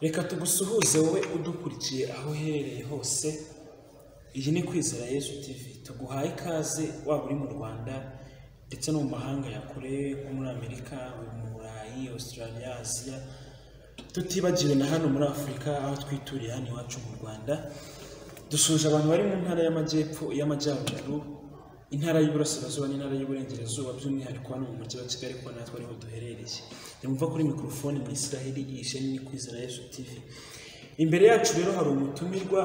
reka tugusuhuze wowe udukurikiye aho uherereye hose iyi ni kwizera yesu tv tuguhaye ikaze waba uri mu rwanda ndetse no mu mahanga ya kure nko muri amerika mu burayi australia aziya tutibagiwe na hano muri afurika aho twituriye hano iwacu mu rwanda dusuhuje abantu bari mu ntara y'amajyepfo y'amajyaruguru intara y'iburasirazuba n'intara y'uburengerazuba by'umwihariko hano mu mujyi wa kigali kuko natwe ariho duherereye ndumva kuri mikorofone mu israheli iyi sheni ni kwizera yesu tv imbere yacu rero hari umutumirwa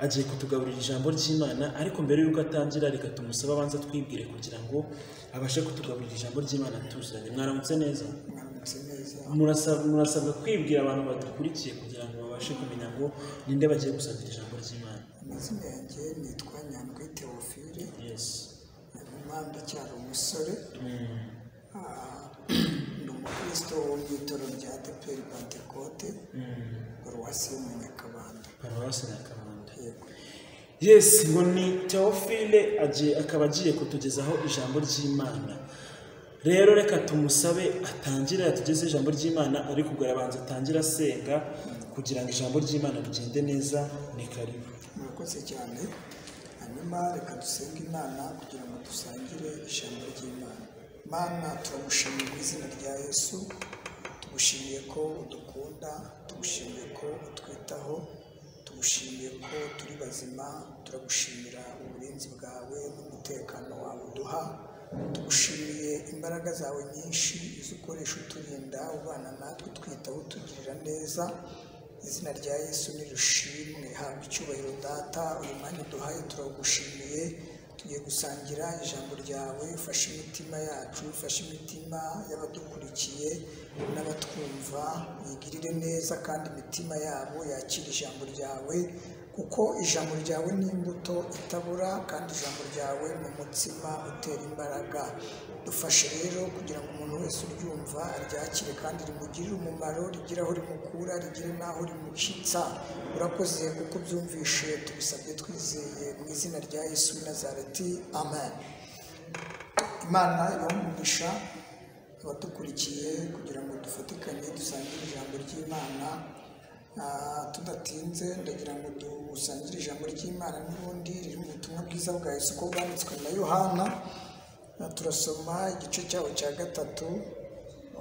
agiye kutugaburira ijambo ry'imana ariko mbere y'uko atangira reka tumusabe abanza twibwire kugira ngo abashe kutugaburira ijambo ry'imana tuzanye mwaramutse neza Mwaramutse neza Murasab- murasabwa kwibwira abantu badukurikiye kugira ngo babashe kumenya ngo ninde bagiye gusangira ijambo ry'imana amazina yanjye nitwa nyandwi teofile yesi nyuma ndacyari umusore Ah, ndi umukristo wo mu itoro rya adeperi pantekote paruwasi yo mu nyakabanda paruwasi nyakabanda yego yesi ngo ni teofile agiye akaba agiye kutugezaho ijambo ry'imana rero reka tumusabe atangire atugeze ijambo ry'imana ariko ubwo arabanza atangire asenga kugira ngo ijambo ry'imana rigende neza ni karibu murakoze cyane hanyuma reka dusenge imana kugira ngo dusangire ijambo ry'imana mana turagushimiye mu izina rya yesu tugushimiye ko udukunda tugushimiye ko utwitaho tugushimiye ko turi bazima turagushimira uburinzi bwawe n'umutekano wawe uduha tugushimiye imbaraga zawe nyinshi izo ukoresha uturinda ubana natwe twitaho utugirira neza izina rya yesu nirushimwe haba icyubahiro data uyu mwanya uduhaye turagushimiye tugiye gusangira ijambo ryawe ufashe imitima yacu ufashe imitima y'abadukurikiye n'abatwumva uyigirire neza kandi imitima yabo yakire ijambo ryawe kuko ijambo ryawe ni imbuto itabura kandi ijambo ryawe ni umutsima utera imbaraga dufashe rero kugira ngo umuntu wese uryumva aryakire kandi rimugirire umumaro rigire aho rimukura rigire n'aho rimushyitsa urakoze kuko byumvishe tubisabye twizeye mu izina rya yesu w'i nazareti amen imana ibamugisha abadukurikiye kugira ngo dufatikanye dusangire ijambo ry'imana Ah, tudatinze ndagira ngo dusangire ijambo ry'imana n'ubundi riri mu butumwa bwiza bwa yesu ko bwanditswe na yohana Ah, turasoma igice cyawo cya gatatu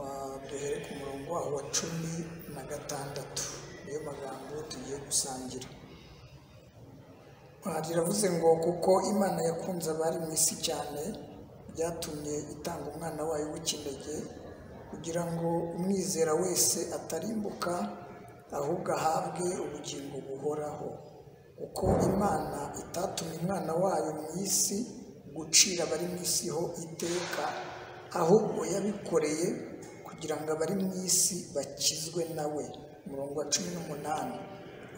ah, duhere ku murongo waho wa cumi na gatandatu niyo magambo tugiye gusangira Aha riravuze ngo kuko imana yakunze abari mu isi cyane byatumye itanga umwana wayo w'ikinege kugira ngo umwizera wese atarimbuka ahubwo ahabwe ubugingo buhoraho kuko imana itatumye umwana wayo mu isi gucira abari mu isi ho iteka ahubwo yabikoreye kugira ngo abari mu isi bakizwe na we umurongo wa cumi n'umunani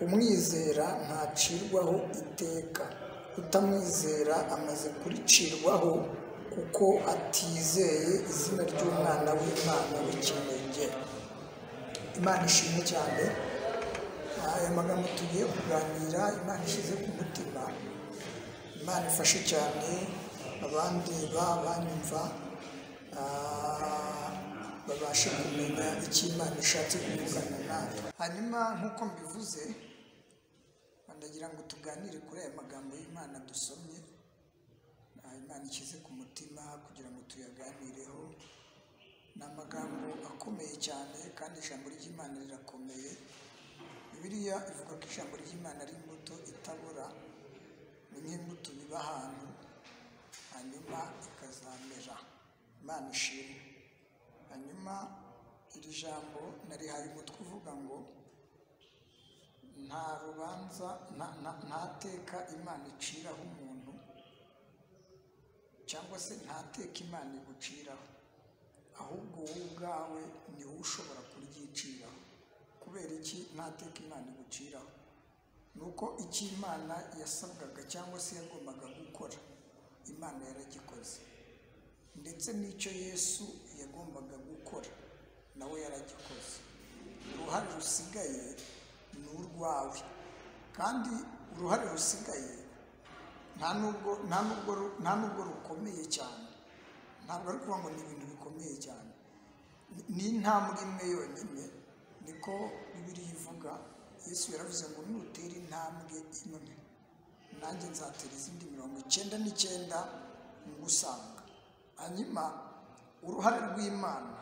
umwizera ntacirwaho iteka utamwizera amaze kuricirwaho kuko atizeye izina ry'umwana w'imana w'ikinege imana ishimwe cyane aya magambo tugiye kuganira imana ishyize ku mutima imana ifashe cyane abandeba banyumva ah, babashe kumenya icyo imana ishatse kuvugana natwe hanyuma nk'uko mbivuze ndagira ngo tuganire kuri aya magambo y'imana dusomye Ah, imana ishyize ku mutima kugira ngo tuyaganireho ni amagambo akomeye cyane kandi ijambo ry'imana rirakomeye bibiliya ivuga ko ijambo ry'imana ari imbuto itabura ni nk'imbuto biba ahantu hanyuma ikazamera imana ishimwe hanyuma iri jambo narihaye umutwe uvuga ngo nta rubanza nta- nta- nta teka imana iciraho umuntu cyangwa se nta teka imana iguciraho ahubwo wowe ubwawe ni wowe ushobora kuryiciraho kubera iki nta teka imana iguciraho ni uko icyo imana yasabwaga cyangwa se yagombaga gukora imana yaragikoze ndetse n'icyo yesu yagombaga gukora nawe yaragikoze uruhare rusigaye ni urwawe kandi uruhare rusigaye nta nubwo nta nubwo ru- nta nubwo rukomeye cyane ntabwo ari ukuvuga ngo ni ibintu bikomeye cyane ni- ni intambwe imwe yonyine niko bibiriya ivuga yesu yaravuze ngo nutera intambwe imwe nanjye nzatera izindi mirongo icyenda n'icyenda ngusanga hanyuma uruhare rw'imana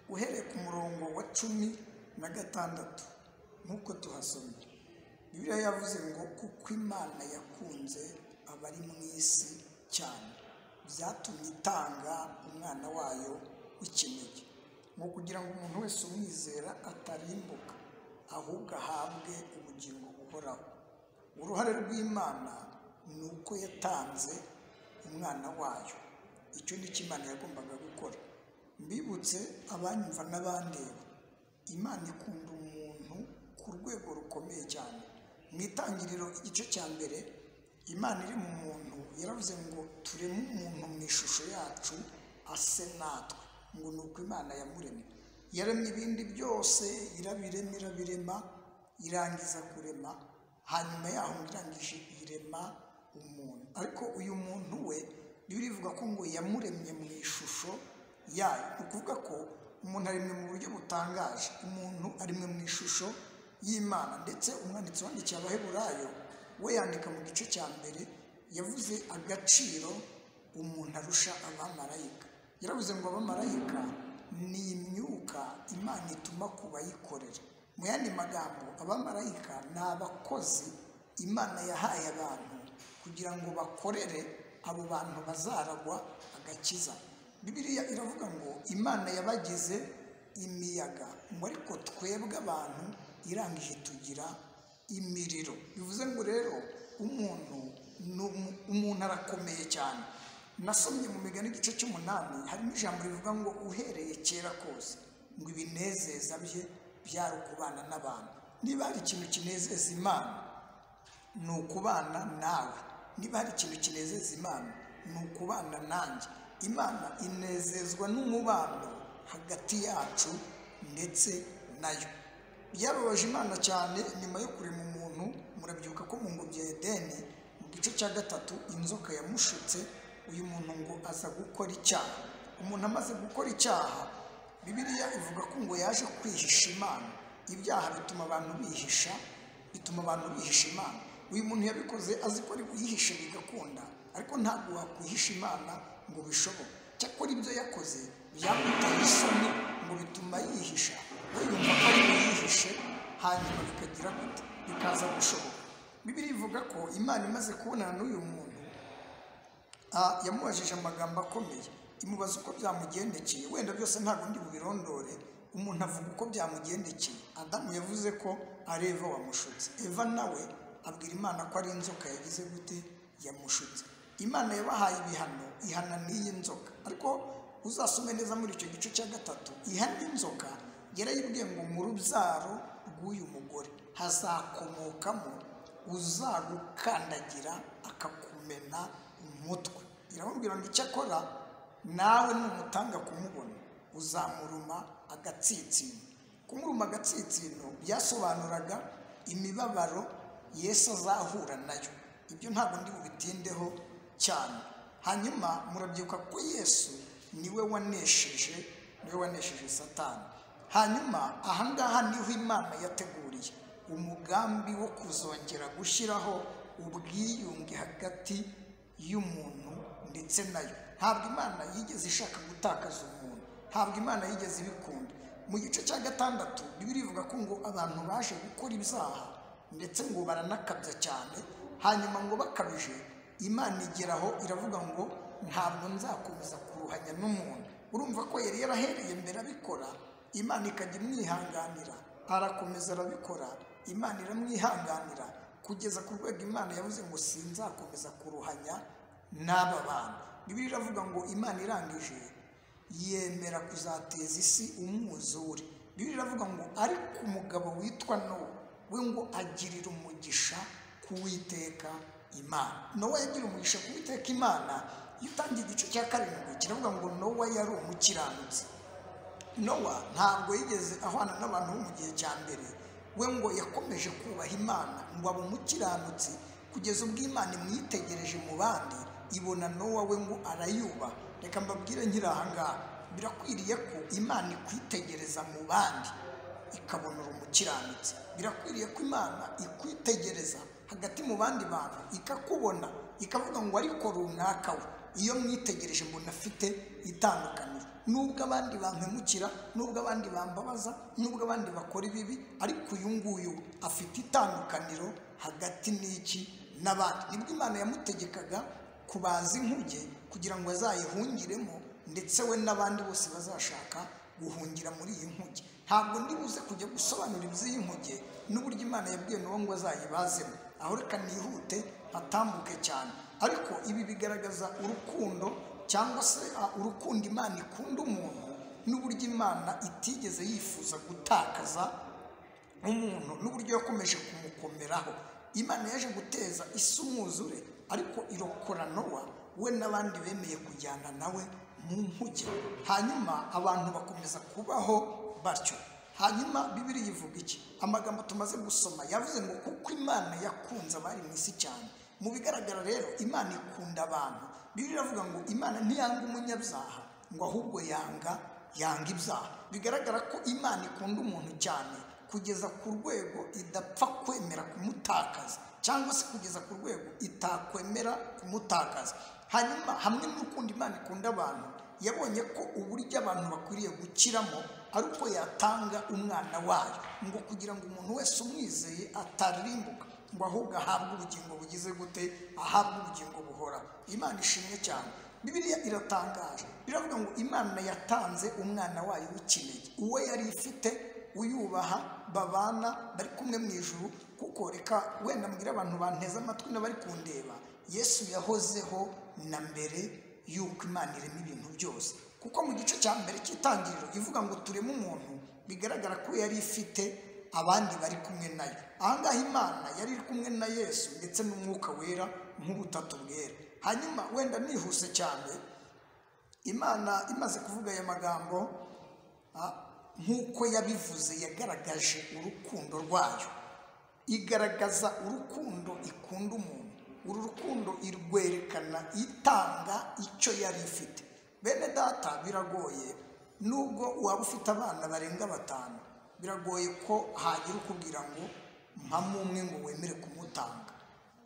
uhereye ku murongo wa cumi na gatandatu nk'uko tuhasomye bibiliya yavuze ngo kuko imana yakunze abari mu isi cyane byatumye itanga umwana wayo w'ikinege ni ukugira ngo umuntu wese umwizera atarimbuka ahubwo ahabwe ubugingo buhoraho uruhare rw'imana ni uko yatanze umwana wayo icyo ni cyo imana yagombaga gukora mbibutse abanyumva n'abandeba imana ikunda umuntu ku rwego rukomeye cyane mu itangiriro igice cya mbere imana iri mu muntu yaravuze ngo tureme umuntu mu ishusho yacu ase natwe ngo ni uko imana yamuremye yaremye ibindi byose irabirema irabirema irangiza kurema hanyuma yaho ngo irangije irema umuntu ariko uyu muntu we niba ivuga ko ngo yamuremye mu ishusho yayo ni ukuvuga ko umuntu aremwe mu buryo butangaje umuntu arimwe mu ishusho y'imana ndetse umwanditsi wandikiye abaheburayo we yandika mu gice cya mbere yavuze agaciro umuntu arusha abamarayika yaravuze ngo abamarayika ni imyuka imana ituma ku bayikorera mu yandi magambo abamarayika ni abakozi imana yahaye abantu kugira ngo bakorere abo bantu bazaragwa agakiza bibiliya iravuga ngo imana yabagize imiyaga ngo ariko twebwe abantu irangije tugira imiriro bivuze ngo rero umuntu umuntu arakomeye cyane nasomye mu migani igice cy'umunani harimo ijambo rivuga ngo uhereye kera kose ngo ibinezeza bye byari ukubana n'abantu niba hari ikintu kinezeza imana ni ukubana nawe niba hari ikintu kinezeza imana ni ukubana nanjye imana inezezwa n'umubano hagati yacu ndetse nayo byababaje imana cyane nyuma yo kurema umuntu murabyuka ko mu ngobyi ya edeni mu gice cya gatatu inzoka yamushutse uyu muntu ngo aza gukora icyaha umuntu amaze gukora icyaha bibiliya ivuga ko ngo yaje kwihisha imana ibyaha bituma abantu bihisha bituma abantu bihisha imana uyu muntu yabikoze azi ko ari buyihishe bigakunda ariko ntabwo wakwihisha imana ngo bishoboke cyakora ibyo yakoze byamuteye isoni ngo bituma yihisha we yumva ko ari buyihishe hanyuma bikagira gute bikaza gushoboka bibiri ivuga ko imana imaze kubonana n'uyu muntu ah, yamubajije amagambo akomeye imubaza uko byamugendekeye wenda byose ntabwo ndi bubirondore umuntu avuga uko byamugendekeye adamu yavuze ko ari eva wamushutse eva nawe abwira imana ko ari inzoka yagize gute yamushutse imana yabahaye ibihano ihana n'iyi nzoka ariko uzasome neza muri icyo gice cya gatatu ihana inzoka yarayibwiye ngo mu rubyaro rw'uyu mugore hazakomokamo uzagukandagira akakumena umutwe iramubwira ngo icyo akora nawe numutanga kumubona uzamuruma agatsinsino kumuruma agatsinsino byasobanuraga imibabaro yesu azahura nayo ibyo ntabwo ndi bubitindeho cyane hanyuma murabyibuka ko yesu niwe wanesheje niwe wanesheje satani hanyuma ahangaha niho imana yateguriye umugambi wo kuzongera gushyiraho ubwiyunge hagati y'umuntu ndetse nayo ntabwo imana yigeze ishaka gutakaza umuntu ntabwo imana yigeze ibikunda mu gice cya gatandatu ivuga ko ngo abantu baje gukora ibyaha ndetse ngo baranakabya cyane hanyuma ngo bakabije imana igeraho iravuga ngo ntabwo nzakomeza kuruhanya n'umuntu urumva ko yari yarahereye mbere abikora imana ikajya imwihanganira arakomeza arabikora imana iramwihanganira kugeza ku rwego imana yavuze ngo sinzakomeza kuruhanya n'aba bantu bibiri iravuga ngo imana irangije yemera kuzateza isi umwuzure bibiri iravuga ngo ariko umugabo witwa nowa we ngo agirira umugisha kuwiteka imana nowa yagira umugisha kuwiteka imana iyo utangiye igice cya karindwi kiravuga ngo nowa yari umukiranutsi nowa ntabwo yigeze ahwana n'abantu bo mu gihe cya mbere we ngo yakomeje kubaha imana ngo abe umukiranutsi kugeza ubwo imana imwitegereje mu bandi ibona nowa we ngo arayubaha reka mbabwire nkiri aha ngaha birakwiriye ko imana ikwitegereza mu bandi ikabonora umukiranutsi birakwiriye ko imana ikwitegereza hagati mu bandi bantu ikakubona ikavuga ngo ariko runaka we iyo mwitegereje mbona afite itandukaniro nubwo abandi bampemukira nubwo abandi bambabaza nubwo abandi bakora ibibi ariko uyu nguyu afite itandukaniro hagati n'iki n'abandi nibwo imana yamutegekaga kubaza inkuge kugira ngo azayihungiremo ndetse we n'abandi bose bazashaka guhungira muri iyi nkuge ntabwo ndi buze kujya gusobanura iby'iyi nkuge n'uburyo imana yabwiye n'uwo ngo azayibazemo aho reka nihute atambuke cyane ariko ibi bigaragaza urukundo cyangwa se uh, urukundo imana ikunda umuntu n'uburyo imana itigeze yifuza gutakaza umuntu n'uburyo yakomeje kumukomeraho imana yaje guteza isi umwuzure ariko irokora nowa we n'abandi bemeye kujyana nawe mu nkuge hanyuma abantu bakomeza kubaho batyo hanyuma bibiri ivuga iki amagambo tumaze gusoma yavuze ngo kuko imana yakunze abari mu isi cyane mu bigaragara rero imana ikunda abantu bibiri iravuga ngo imana ntiyanga umunyabyaha ngo ahubwo yanga yanga ibyaha bigaragara ko imana ikunda umuntu cyane kugeza ku rwego idapfa kwemera kumutakaza cyangwa se kugeza ku rwego itakwemera kumutakaza hanyuma hamwe n'urukundo imana ikunda abantu yabonye ko uburyo abantu bakwiriye gukiramo ari uko yatanga umwana wayo ngo kugira ngo umuntu wese umwizeye ataririmbuka ngo ahubwo ahabwe ubugingo bugize gute ahabwe ubugingo buhora imana ishimwe cyane bibiliya iratangaje biravuga ngo imana yatanze umwana wayo w'ikinege uwo yari ifite uyubaha babana bari kumwe mu ijuru kuko reka wenda mbwira abantu banteze amatwi n'abari kundeba yesu yahozeho na mbere y'uko imana irema ibintu byose kuko mu gice cya mbere cy'itangiriro ivuga ngo tureme umuntu bigaragara ko yari ifite abandi bari kumwe nayo ahangaha imana yari iri kumwe na yesu ndetse n'umwuka wera nk'ubutatu bwera hanyuma wenda nihuse cyane imana imaze kuvuga aya magambo ah, nk'uko yabivuze yagaragaje urukundo rwayo igaragaza urukundo ikunda umuntu uru rukundo irwerekana itanga icyo yari ifite bene data biragoye nubwo waba ufite abana barenga batanu biragoye ko hagira ukubwira ngo mpamo umwe ngo wemere kumutanga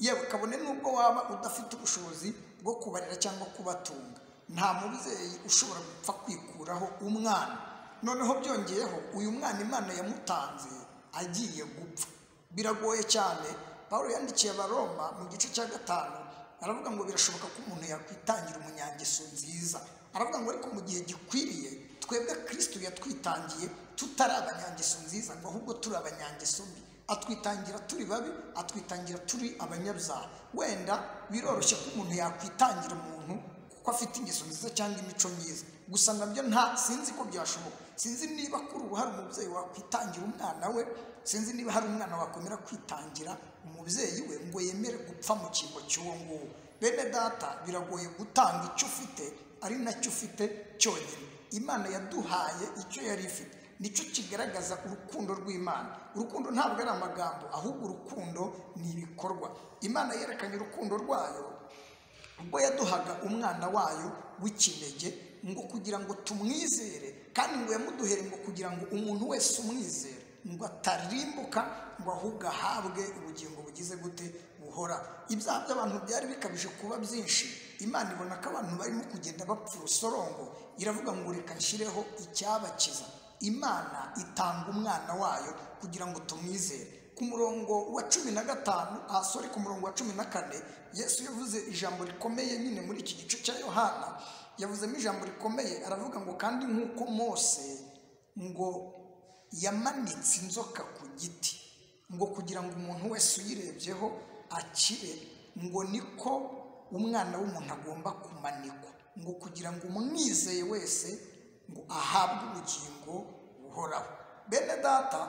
yewe kabone nubwo waba udafite ubushobozi bwo kubarira cyangwa kubatunga nta mubyeyi ushobora gupfa kwikuraho umwana noneho byongeyeho uyu mwana imana yamutanze agiye gupfa biragoye cyane paul yandikiye abaroma mu gice cya gatanu aravuga ngo birashoboka ko umuntu yakwitangira umunyangeso nziza aravuga ngo ariko mu gihe gikwiriye twebwe kristo yatwitangiye tutari abanyangeso nziza ngo ahubwo turi abanyangeso mbi atwitangira turi babi atwitangira turi abanyabyaha wenda biroroshye ko umuntu yakwitangira umuntu kuko afite ingeso nziza cyangwa imico myiza gusa nabyo nta sinzi ko byashoboka sinzi niba kuri ubu hari umubyeyi wakwitangira umwana we sinzi niba hari umwana wakomera kwitangira umubyeyi we ngo yemere gupfa mu cyimbo cy'uwo nguwo bene data biragoye gutanga icyo ufite ari nacyo ufite cyonyine imana yaduhaye icyo yari ifite nicyo kigaragaza urukundo rw'imana urukundo ntabwo ari amagambo ahubwo urukundo ni ibikorwa imana yerekanye urukundo rwayo ubwo yaduhaga umwana wayo w'ikinege ngo kugira ngo tumwizere kandi ngo yamuduhere ngo kugira ngo umuntu wese umwizere ngo atarimbuka ngo ahubwo ahabwe ubugingo bugize gute buhora ibyaha by'abantu byari bikabije kuba byinshi imana ibona ko abantu barimo kugenda bapfa urusorongo iravuga ngo reka nshyireho icyabakiza imana itanga umwana wayo kugira ngo tumwizere ku murongo wa cumi na gatanu ahasore ku murongo wa cumi na kane yesu yavuze ijambo rikomeye nyine muri iki gice cya yohana yavuzemo ijambo rikomeye aravuga ngo kandi nk'uko mose ngo yamanitse inzoka ku giti ngo kugira ngo umuntu wese uyirebyeho akire ngo niko umwana w'umuntu agomba kumanikwa ngo kugira ngo umwizeye wese ngo ahabwe ubugingo buhoraho bene data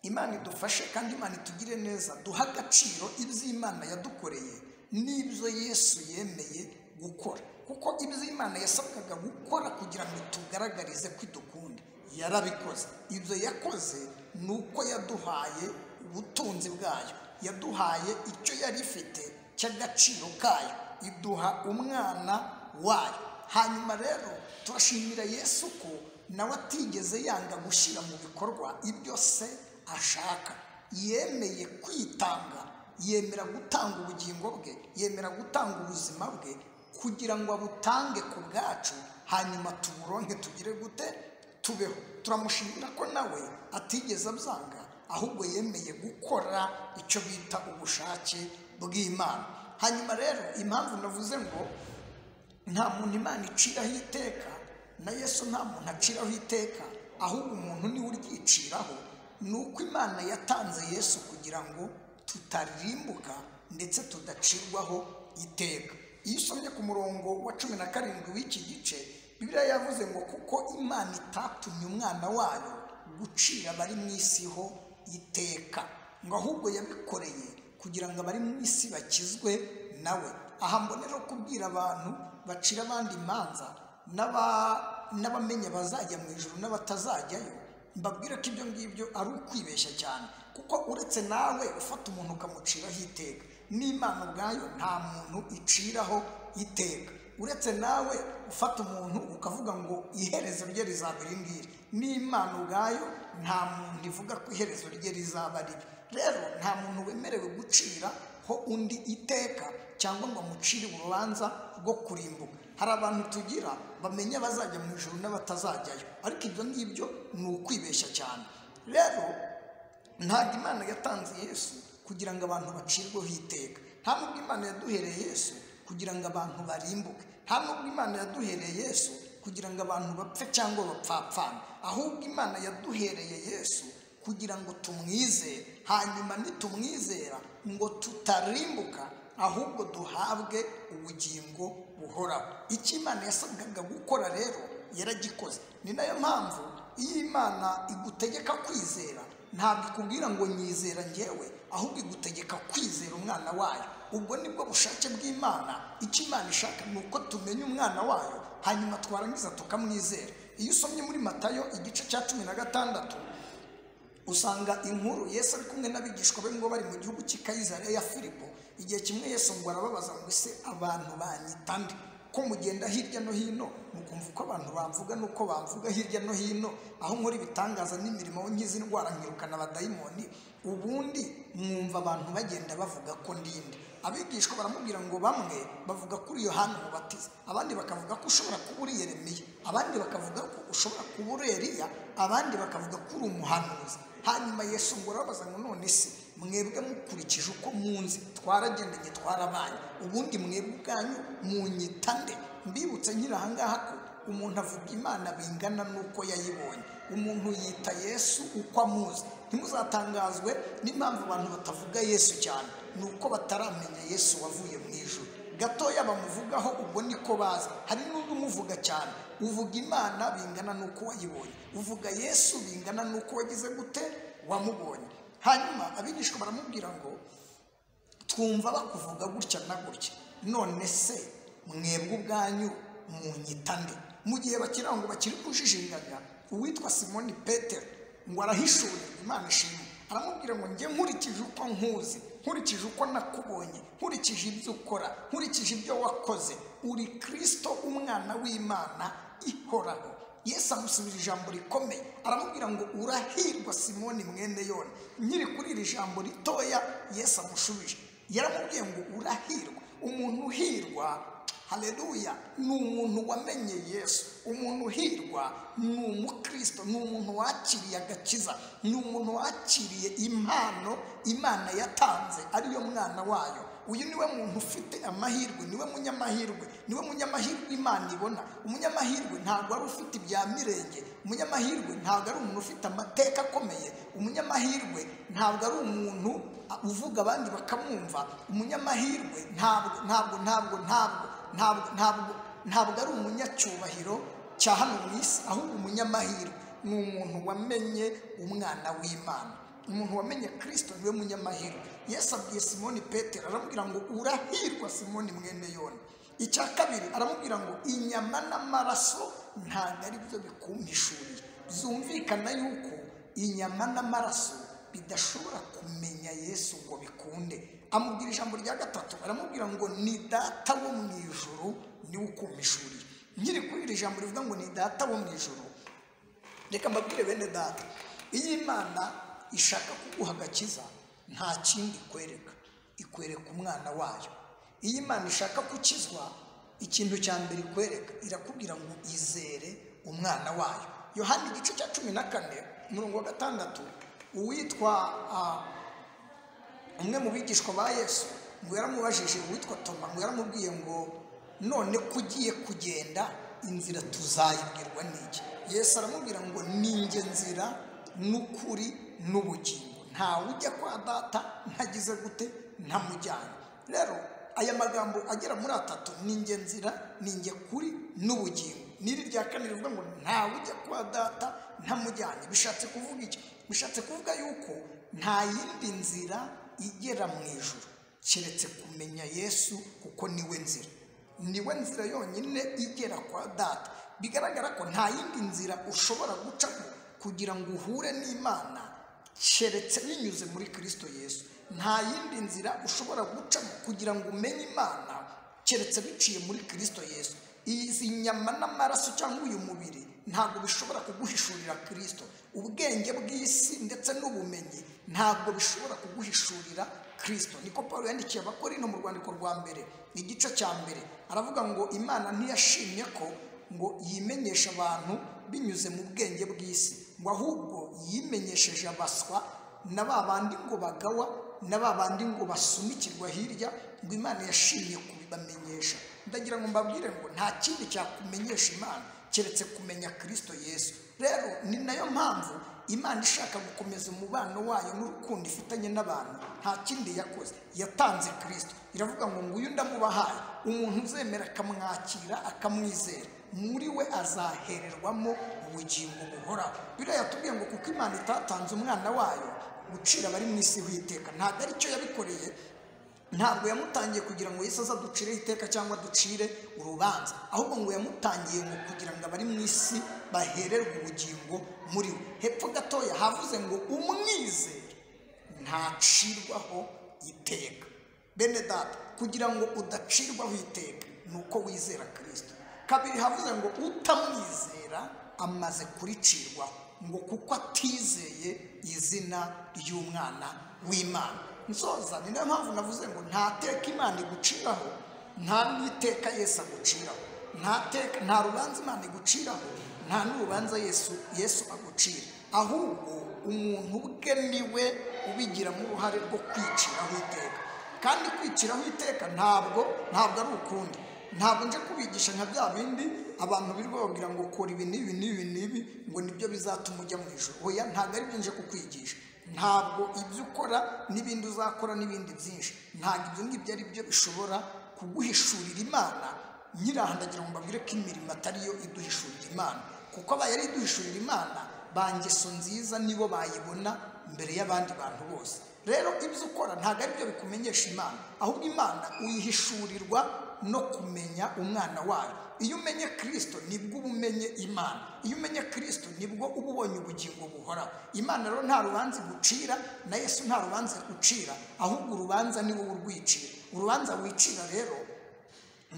imana idufashe kandi imana itugire neza duha agaciro iby'imana yadukoreye n'ibyo yesu yemeye gukora kuko iby'imana yasabwaga gukora kugira ngo tugaragarize ko idukunda yarabikoze ibyo yakoze ni uko yaduhaye ubutunzi bwayo yaduhaye icyo yari ifite cy'agaciro kayo iduha umwana wayo hanyuma rero turashimira yesu ko nawe atigeze yanga gushyira mu bikorwa ibyo se ashaka yemeye kwitanga yemera gutanga ubugingo bwe yemera gutanga ubuzima bwe kugira ngo abutange ku bwacu hanyuma tuburonke tugire gute tubeho turamushimira ko nawe atigeze abyanga ahubwo yemeye gukora icyo bita ubushake bw'imana hanyuma rero impamvu navuze ngo nta muntu imana iciraho iteka na yesu nta muntu aciraho iteka ahubwo umuntu niwe uryiciraho ni uko imana yatanze yesu kugira ngo tutarimbuka ndetse tudacirwaho iteka iyo usomye ku murongo wa cumi na karindwi w'iki gice bibiliya yavuze ngo kuko imana itatumye umwana wayo gucira abari mu isi ho iteka ngo ahubwo yabikoreye kugira ngo abari mu isi bakizwe nawe aha mbonera kubwira abantu bacira abandi imanza n'abamenya bazajya mu ijoro n'abatazajyayo mbabwire ko ibyo ngibyo ari ukwibeshya cyane kuko uretse nawe ufata umuntu ukamuciraho iteka n'imana ubwayo nta muntu iciraho iteka uretse nawe ufata umuntu ukavuga ngo iherezo rye rizaba iri ngiri n'imana ubwayo nta muntu ivuga ko iherezo rye rizaba ribi rero nta muntu wemerewe gucira ho undi iteka cyangwa ngo amucire urubanza rwo kurimbuka hari abantu tugira bamenya abazajya mu ijoro n'abatazajyayo ariko ibyo ngibyo ni ukwibeshya cyane rero ntabwo imana yatanze yesu kugira ngo abantu bacirweho iteka nta nubwo imana yaduhereye yesu kugira ngo abantu barimbuke nta nubwo imana yaduhereye yesu kugira ngo abantu bapfe cyangwa bapfapfane ahubwo imana yaduhereye yesu kugira ngo tumwizere hanyuma nitumwizera ngo tutarimbuka ahubwo duhabwe ubugingo buhoraho icyo imana yasabwaga gukora rero yaragikoze ni nayo mpamvu iyo imana igutegeka kwizera ntabwo ikubwira ngo nyizera ngewe ahubwo igutegeka kwizera umwana wayo ubwo nibwo bushake bw'imana icyo imana ishaka ni uko tumenya umwana wayo hanyuma twarangiza tukamwizera iyo usomye muri matayo igice cya cumi na gatandatu usanga inkuru yesu ari kumwe n'abigishwa be ngo bari mu gihugu cy'ikayizariya ya filipo igihe kimwe yesu ngo arababaza ngo ese abantu banyita nde ko mugenda hirya no hino mukumva uko abantu bamvuga n'uko bamvuga hirya no hino aho nkora ibitangaza n'imirimo aho nkizi indwara nkirukana abadayimoni ubundi mwumva abantu bagenda bavuga ko ndinde abigishwa baramubwira ngo bamwe bavuga kuri yohani umubatiza abandi bakavuga ko ushobora kuba uri yeremiya abandi bakavuga ko ushobora kuba uri eriya abandi bakavuga ko uri umuhanuzi hanyuma yesu ngo urababaza ngo none se mwebwe mukurikije uko munzi twaragendanye twarabaye ubundi mwebwe ubwanyu munyita nde mbibutse nkiri ahangaha ko umuntu avuga imana bingana n'uko yayibonye umuntu yita yesu uko amuzi ntimuzatangazwe n'impamvu abantu batavuga yesu cyane ni uko bataramenya yesu wavuye mu ijoro gatoya bamuvugaho ubwo niko bazi hari n'undi umuvuga cyane uvuga imana bingana n'uko wayibonye uvuga yesu bingana n'uko wagize gute wamubonye hanyuma abigishwa baramubwira ngo twumva bakuvuga gutya na gutya none se mwebwe ubwanyu munyita nde mu gihe bakira ngo bakiri kujijingaga uwitwa simoni petero ngo arahishurira imana ishimwe aramubwira ngo njye nkurikije uko nkuzi nkurikije uko nakubonye nkurikije ibyo ukora nkurikije ibyo wakoze uri kirisito umwana w'imana ihoraho yesu amusubira ijambo rikomeye aramubwira ngo urahirwa simoni mwene yone nyiri kuri iri jambo ritoya yesu amushubije yaramubwiye ngo urahirwa umuntu uhirwa hareruya ni umuntu wamenye yesu umuntu uhirwa ni umukristo ni umuntu wakiriye agakiza ni umuntu wakiriye impano imana yatanze ariyo mwana wayo uyu niwe muntu ufite amahirwe niwe munyamahirwe niwe munyamahirwe imana ibona umunyamahirwe ntabwo ari ufite ibya mirenge umunyamahirwe ntabwo ari umuntu ufite amateka akomeye umunyamahirwe ntabwo ari umuntu uvuga abandi bakamwumva umunyamahirwe ntabwo ntabwo ntabwo ntabwo ntabwo ntabwo ari umunyacyubahiro cya hano mu isi ahubwo umunyamahirwe ni umuntu wamenye umwana w'imana umuntu wamenye kirisito niwe munyamahirwe yesu abwiye simoni petero aramubwira ngo urahirwa simoni mwene yone icya kabiri aramubwira ngo inyama n'amaraso ntabwo ari byo bikumpishuriye byumvikana yuko inyama n'amaraso bidashobora kumenya yesu ngo bikunde amubwira ijambo rya gatatu aramubwira ngo ni data wo mu ijoro niwe ukumpishuriye nkiri kuri iri jambo rivuga ngo ni data wo mu ijoro reka mbabwire bene data iyo imana ishaka kuguha agakiza nta kindi ikwereka ikwereka umwana wayo iyo imana ishaka gukizwa ikintu cya mbere ikwereka irakubwira ngo izere umwana wayo yohani igice cya cumi na kane umurongo wa gatandatu uwitwa ah, umwe mu bigishwa ba yesu ngo yaramubajije uwitwa toma ngo yaramubwiye ngo none ko ugiye kugenda inzira tuzayibwirwa n'iki yesu aramubwira ngo ninjye nzira n'ukuri n'ubugingo ntawe ujya kwa data ntagize gute ntamujyana rero aya magambo agera muri atatu ninjye nzira ninjye kuri n'ubugingo n'iri rya kane rivuga ngo ntawe ujya kwa data ntamujyanye bishatse kuvuga iki bishatse kuvuga yuko nta yindi nzira igera mu ijuru keretse kumenya yesu kuko niwe nzira niwe nzira yonyine igera kwa data bigaragara ko nta yindi nzira ushobora gucamo kugira ngo uhure n'imana keretse binyuze muri kirisito yesu nta yindi nzira ushobora gucamo kugira ngo umenye imana keretse biciye muri kirisito yesu izi nyama n'amaraso cyangwa uyu mubiri ntabwo bishobora kuguhishurira kirisito ubwenge bw'isi ndetse n'ubumenyi ntabwo bishobora kuguhishurira kirisito niko paul yandikiye abakorino mu rwandiko rwa mbere igice cya mbere aravuga ngo imana ntiyashimye ko ngo yimenyesha abantu binyuze mu bwenge bw'isi ngo ahubwo yimenyesheje abaswa na ba bandi ngo bagawa na ba bandi ngo basunikirwa hirya ngo imana yashimye kubibamenyesha ndagira ngo mbabwire ngo nta kindi cyakumenyesha imana keretse kumenya kirisito yesu rero ni nayo mpamvu imana ishaka gukomeza umubano wayo n'urukundo ifitanye n'abantu nta kindi yakoze yatanze kirisito iravuga ngo nguyu ndamubahaye umuntu uzemera akamwakira akamwizera muri we azahererwamo ubugingo buhoraho biriya yatubwiye ngo kuko imana itatanze umwana wayo gucira abari mu isi w'iteka ntabwo ari cyo yabikoreye ntabwo yamutangiye kugira ngo Yesu aze aducireho iteka cyangwa ducire urubanza ahubwo ngo yamutangiye ngo kugira ngo abari mu isi bahererwe ubugingo muri we hepfo gatoya havuze ngo umwizere ntacirwaho iteka bene data kugira ngo udacirwaho iteka ni uko wizera kirisito kabiri havuze ngo utamwizera amaze kuricirwaho ngo kuko atizeye izina ry'umwana w'imana nsoza ni nayo mpamvu navuze ngo nta teka imana iguciraho nta n'iteka yesu aguciraho nta teka nta rubanza imana iguciraho nta n'urubanza yesu yesu agucira ahubwo umuntu ubwe niwe ubigiramo uruhare rwo kwiciraho iteka kandi kwiciraho iteka ntabwo ntabwo ari ukundi ntabwo nje kubigisha nka bya bindi abantu birirwa babwira ngo kora ibi n'ibi n'ibi n'ibi ngo nibyo bizatuma ujya mu ijoro oya ntabwo ari byo nje kukwigisha ntabwo ibyo ukora n'ibindi uzakora n'ibindi byinshi ntabwo ibyo ngibyo ari byo bishobora kuguhishurira imana nyirahandagira ngo mbabwire ko imirimo atariyo iduhishurira imana kuko abaye ari iduhishurira imana ba ngeso nziza nibo bayibona mbere y'abandi bantu bose rero ibyo ukora ntabwo ari byo bikumenyesha imana ahubwo imana uyihishurirwa no kumenya umwana wayo iyo umenye kirisito nibwo uba umenye imana iyo umenye kirisito nibwo uba ubonye ubugingo buhoraho imana rero nta rubanza igucira na yesu nta rubanza ucira ahubwo urubanza ni wowe urwicira urubanza wicira rero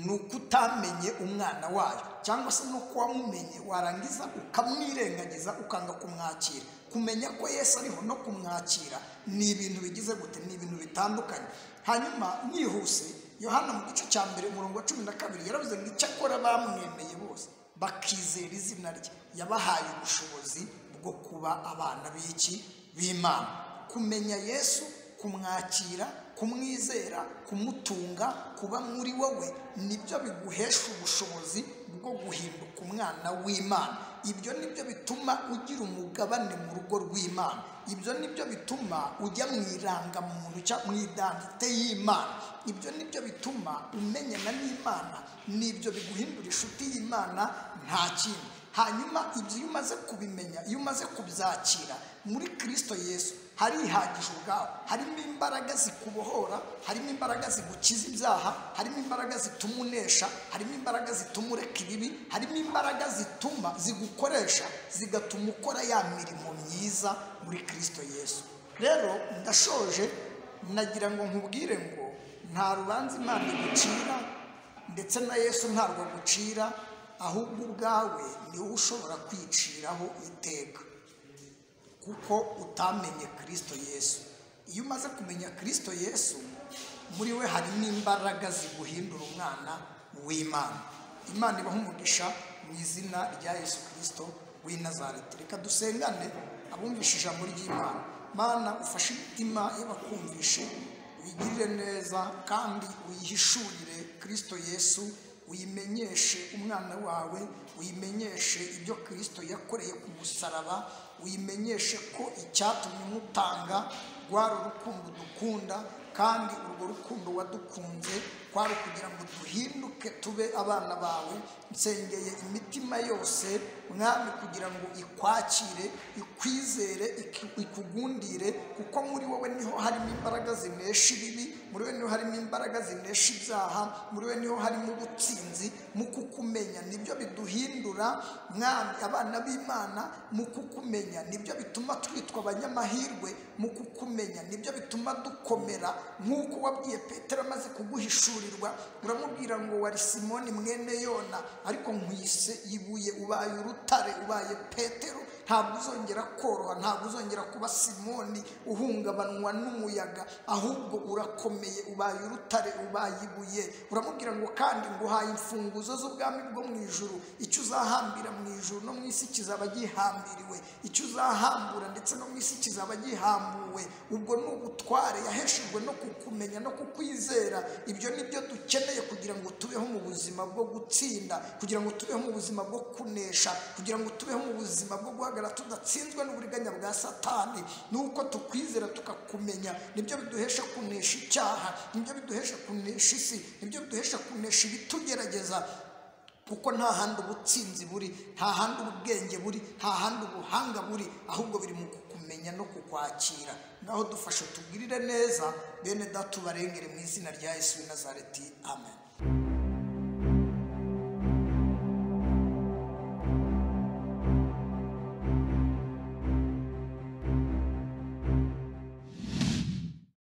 ni uko utamenye umwana wayo cyangwa se nuko wamumenye warangiza ukamwirengagiza ukanga kumwakira kumenya ko yesu ariho no kumwakira ni ibintu bigize gute ni ibintu bitandukanye hanyuma mwihuse yohana mu gice cya mbere umurongo wa cumi na kabiri yaravuze ngo icyakora bamwemeye bose bakizera izina rye yabahaye ubushobozi bwo kuba abana b'iki b'imana kumenya yesu kumwakira kumwizera kumutunga kuba muri wowe nibyo biguhesha ubushobozi bwo guhinduka umwana w'imana ibyo nibyo bituma ugira umugabane mu rugo rw'imana ibyo nibyo bituma ujya mu irangamuntu cyangwa mu idandite y'imana ibyo nibyo bituma umenyana n'imana nibyo biguhindura inshuti y'imana nta kindi hanyuma ibyo iyo umaze kubimenya iyo umaze kubyakira muri kirisito yesu harihagije ubwawe harimo imbaraga zikubohora harimo imbaraga zigukiza ibyaha harimo imbaraga zituma unesha harimo imbaraga zituma ureka ibibi harimo imbaraga zituma zigukoresha zigatuma ukora ya mirimo myiza muri kirisito yesu rero ndashoje nagira ngo nkubwire ngo nta rubanza imana igucira ndetse na yesu ntabwo agucira ahubwo ubwawe ni wowe ushobora kwiciraho iteka kuko utamenye kirisito yesu iyo umaze kumenya kirisito yesu muri we harimo imbaraga ziguhindura umwana w'imana imana ibaha umugisha mu izina rya yesu kirisito w'i Nazareti reka dusengane abumvishe ijambo ry'imana mana ufashe imitima y'abakumvishe uyigirire neza kandi uyihishurire kirisito yesu uyimenyeshe umwana wawe uyimenyeshe ibyo kirisito yakoreye ku musaraba uyimenyeshe ko icyatumye umutanga rwari urukundo dukunda kandi urwo rukundo wadukunze kwari kugira ngo duhinduke tube abana bawe nsengeye imitima yose mwami kugira ngo ikwakire ikwizere iki- ikugundire kuko muri wowe niho harimo imbaraga zinesha ibibi muri wowe niho harimo imbaraga zinesha ibyaha muri wowe niho harimo ubutsinzi mu kukumenya nibyo biduhindura mwami abana b'imana mu kukumenya nibyo bituma twitwa abanyamahirwe mu kukumenya nibyo bituma dukomera nk'uko wabwiye petero amaze kuguhishurirwa uramubwira ngo wari simoni mwene yona ariko nkwise ibuye ubaye urutare ubaye petero ntabwo uzongera koroha ntabwo uzongera kuba simoni uhungabanwa n'umuyaga ahubwo urakomeye ubaye urutare ubaye ibuye uramubwira ngo kandi nguhaye imfunguzo z'ubwami bwo mu ijuru icyo uzahambira mu ijuru no mu isi kizaba gihambiriwe icyo uzahambura ndetse no mu isi kizaba gihambuwe ubwo ni ubutware yaheshejwe no kukumenya no kukwizera ibyo ni byo dukeneye kugira ngo tubeho mu buzima bwo gutsinda kugira ngo tubeho mu buzima bwo kunesha kugira ngo tubeho mu buzima bwo guhagarara tudatsinzwe n'uburiganya bwa satani ni uko tukwizera tukakumenya nibyo biduhesha kunesha icyaha nibyo biduhesha kunesha isi nibyo biduhesha kunesha ibitugerageza kuko nta handi ubutsinzi buri nta handi ubwenge buri nta handi ubuhanga buri ahubwo biri mu kukumenya no kukwakira naho dufashe tugirire neza bene data ubarengere mu izina rya yesu w'i nazareti amen